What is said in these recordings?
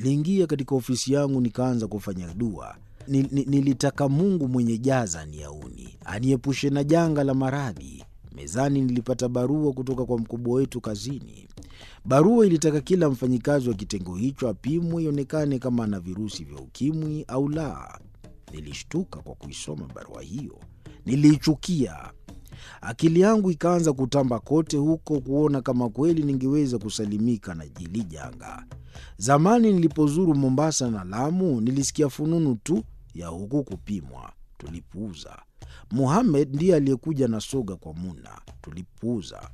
Niliingia katika ofisi yangu nikaanza kufanya dua. Nil, nil, nilitaka Mungu mwenye jaza aniauni, aniepushe na janga la maradhi. Mezani nilipata barua kutoka kwa mkubwa wetu kazini. Barua ilitaka kila mfanyikazi wa kitengo hicho apimwe ionekane kama ana virusi vya ukimwi au la. Nilishtuka kwa kuisoma barua hiyo, niliichukia. Akili yangu ikaanza kutamba kote huko kuona kama kweli ningeweza kusalimika na jili janga. Zamani nilipozuru Mombasa na Lamu, nilisikia fununu tu ya huku kupimwa, tulipuuza. Muhamed ndiye aliyekuja na soga kwa Muna, tulipuuza.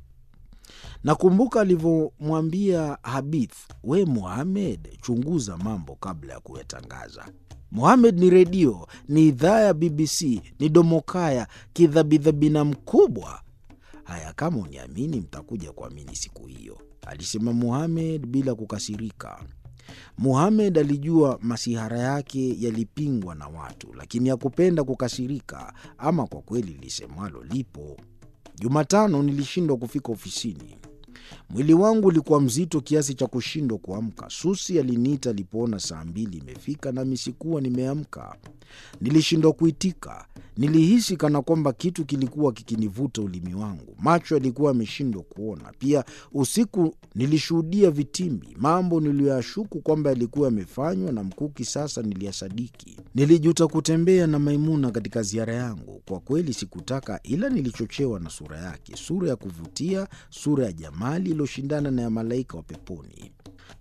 Nakumbuka alivyomwambia Habith, we Muhamed, chunguza mambo kabla ya kuyatangaza. Muhamed ni redio, ni idhaa ya BBC, ni domokaya, kidhabidhabina mkubwa. Haya, kama uniamini, mtakuja kuamini siku hiyo, alisema Muhamed bila kukasirika. Muhamed alijua masihara yake yalipingwa na watu, lakini hakupenda kukasirika. Ama kwa kweli lisemwalo lipo. Jumatano nilishindwa kufika ofisini. Mwili wangu ulikuwa mzito kiasi cha kushindwa kuamka. Susi aliniita alipoona saa mbili imefika nami sikuwa nimeamka. Nilishindwa kuitika. Nilihisi kana kwamba kitu kilikuwa kikinivuta ulimi wangu. Macho yalikuwa yameshindwa kuona. Pia usiku nilishuhudia vitimbi, mambo niliyoyashuku kwamba yalikuwa yamefanywa na Mkuki. Sasa niliyasadiki. Nilijuta kutembea na Maimuna katika ziara yangu. Kwa kweli sikutaka, ila nilichochewa na sura yake, sura ya kuvutia, sura ya jamali iliyoshindana na ya malaika wa peponi.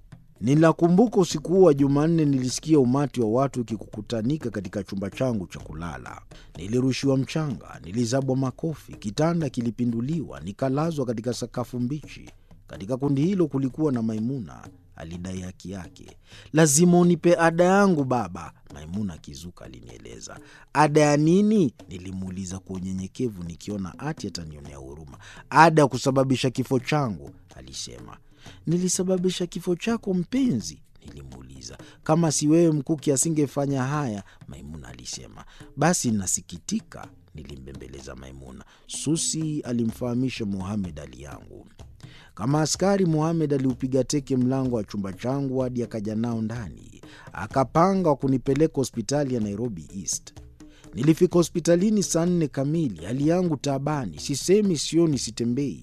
Ninakumbuka usiku huo wa Jumanne nilisikia umati wa watu ukikukutanika katika chumba changu cha kulala. Nilirushiwa mchanga, nilizabwa makofi, kitanda kilipinduliwa, nikalazwa katika sakafu mbichi. Katika kundi hilo kulikuwa na Maimuna. Alidai haki yake. Lazima unipe ada yangu baba, Maimuna akizuka alinieleza. Ada ya nini? Nilimuuliza kwa unyenyekevu, nikiona ati atanionea huruma. Ada ya kusababisha kifo changu, alisema. Nilisababisha kifo chako mpenzi? Nilimuuliza. Kama si wewe Mkuki asingefanya haya, Maimuna alisema. Basi nasikitika, nilimbembeleza Maimuna. Susi alimfahamisha Muhamed hali yangu. Kama askari, Muhamed aliupiga teke mlango wa chumba changu hadi akaja nao ndani, akapanga wa kunipeleka hospitali ya Nairobi East. Nilifika hospitalini saa nne kamili, hali yangu taabani, sisemi, sioni, sitembei.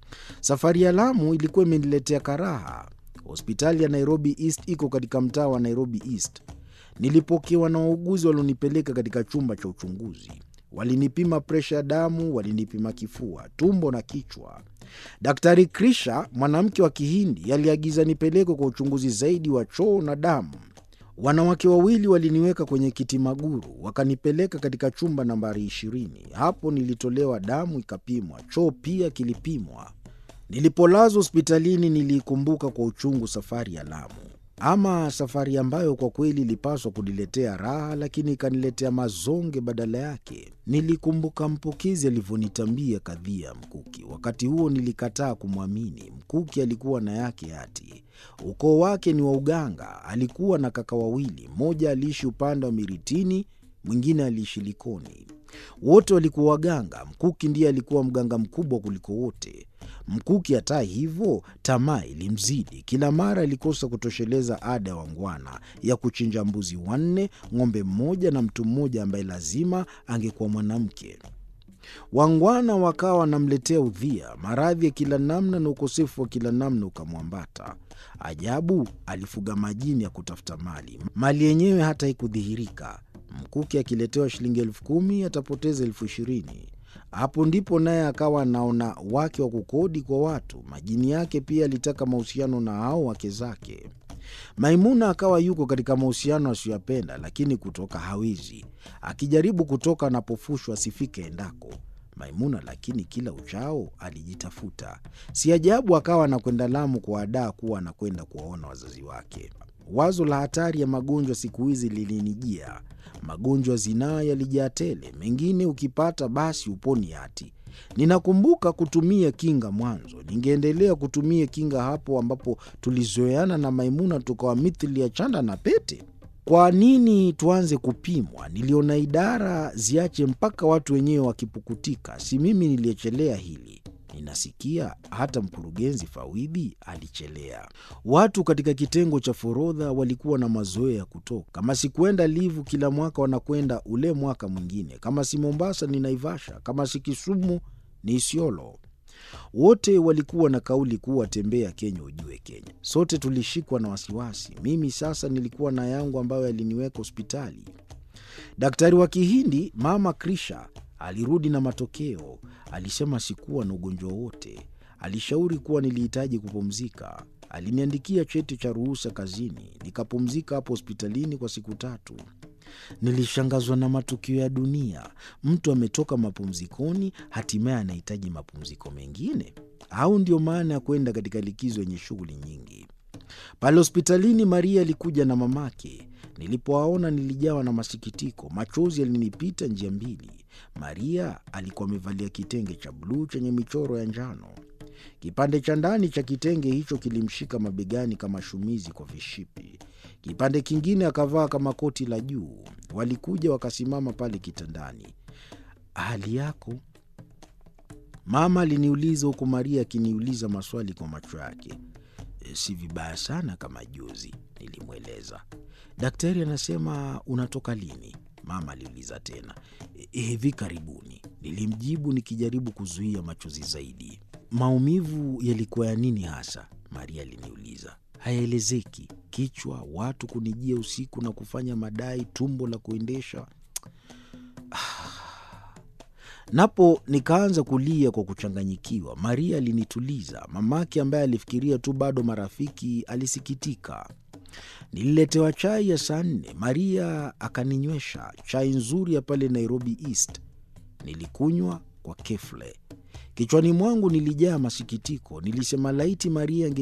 Safari ya Lamu ilikuwa imeniletea karaha. Hospitali ya Nairobi East iko katika mtaa wa Nairobi East. Nilipokewa na wauguzi walionipeleka katika chumba cha uchunguzi. Walinipima presha ya damu, walinipima kifua, tumbo na kichwa. Daktari Krisha, mwanamke wa Kihindi, aliagiza nipelekwe kwa uchunguzi zaidi wa choo na damu. Wanawake wawili waliniweka kwenye kiti maguru, wakanipeleka katika chumba nambari ishirini. Hapo nilitolewa damu ikapimwa, choo pia kilipimwa. Nilipolazwa hospitalini, niliikumbuka kwa uchungu safari ya Lamu, ama safari ambayo kwa kweli ilipaswa kuniletea raha, lakini ikaniletea mazonge badala yake. Nilikumbuka mpokezi alivyonitambia kadhia ya Mkuki. Wakati huo nilikataa kumwamini. Mkuki alikuwa na yake ati ukoo wake ni wa uganga. Alikuwa na kaka wawili, mmoja aliishi upande wa Miritini, mwingine aliishi Likoni. Wote walikuwa waganga. Mkuki ndiye alikuwa mganga mkubwa kuliko wote. Mkuki hata hivyo, tamaa ilimzidi. Kila mara alikosa kutosheleza ada ya wangwana ya kuchinja mbuzi wanne, ng'ombe mmoja na mtu mmoja ambaye lazima angekuwa mwanamke. Wangwana wakawa wanamletea udhia, maradhi ya kila namna na ukosefu wa kila namna ukamwambata. Ajabu, alifuga majini ya kutafuta mali, mali yenyewe hata haikudhihirika. Mkuki akiletewa shilingi elfu kumi atapoteza elfu ishirini. Hapo ndipo naye akawa anaona wake wa kukodi kwa watu. Majini yake pia alitaka mahusiano na hao wake zake. Maimuna akawa yuko katika mahusiano asiyoyapenda, lakini kutoka hawezi. Akijaribu kutoka anapofushwa asifike endako. Maimuna lakini kila uchao alijitafuta. Si ajabu akawa anakwenda Lamu kuadaa kuwa anakwenda kuwaona wazazi wake. Wazo la hatari ya magonjwa siku hizi lilinijia. Magonjwa zinaa yalijaa tele, mengine ukipata basi uponi hati. Ninakumbuka kutumia kinga mwanzo, ningeendelea kutumia kinga hapo ambapo tulizoeana na Maimuna tukawa mithili ya chanda na pete. Kwa nini tuanze kupimwa? Niliona idara ziache mpaka watu wenyewe wakipukutika. Si mimi niliyechelea hili. Ninasikia hata mkurugenzi Fawidhi alichelea. Watu katika kitengo cha forodha walikuwa na mazoea ya kutoka. Kama si kwenda Livu kila mwaka, wanakwenda ule mwaka mwingine. Kama si Mombasa ni Naivasha, kama si Kisumu ni Isiolo. Wote walikuwa na kauli kuwa tembea Kenya ujue Kenya. Sote tulishikwa na wasiwasi. Mimi sasa nilikuwa na yangu ambayo yaliniweka hospitali. Daktari wa Kihindi mama Krisha alirudi na matokeo. Alisema sikuwa na ugonjwa wote. Alishauri kuwa nilihitaji kupumzika. Aliniandikia cheti cha ruhusa kazini. Nikapumzika hapo hospitalini kwa siku tatu. Nilishangazwa na matukio ya dunia. Mtu ametoka mapumzikoni, hatimaye anahitaji mapumziko mengine, au ndio maana ya kwenda katika likizo yenye shughuli nyingi? Pale hospitalini, Maria alikuja na mamake. Nilipowaona nilijawa na masikitiko, machozi yalinipita njia mbili. Maria alikuwa amevalia kitenge cha bluu chenye michoro ya njano. Kipande cha ndani cha kitenge hicho kilimshika mabegani kama shumizi kwa vishipi. Kipande kingine akavaa kama koti la juu. Walikuja wakasimama pale kitandani. hali yako? Mama aliniuliza huku Maria akiniuliza maswali kwa macho yake. "E, si vibaya sana kama juzi, nilimweleza. Daktari anasema unatoka lini? Mama aliuliza tena. "E, hivi karibuni, nilimjibu nikijaribu kuzuia machozi zaidi. Maumivu yalikuwa ya nini hasa? Maria aliniuliza. Hayaelezeki. Kichwa, watu kunijia usiku na kufanya madai, tumbo la kuendesha. Napo nikaanza kulia kwa kuchanganyikiwa. Maria alinituliza. Mamake ambaye alifikiria tu bado marafiki alisikitika. Nililetewa chai ya saa nne. Maria akaninywesha chai nzuri ya pale Nairobi East. Nilikunywa kwa kefle. Kichwani mwangu nilijaa masikitiko. Nilisema laiti Maria ange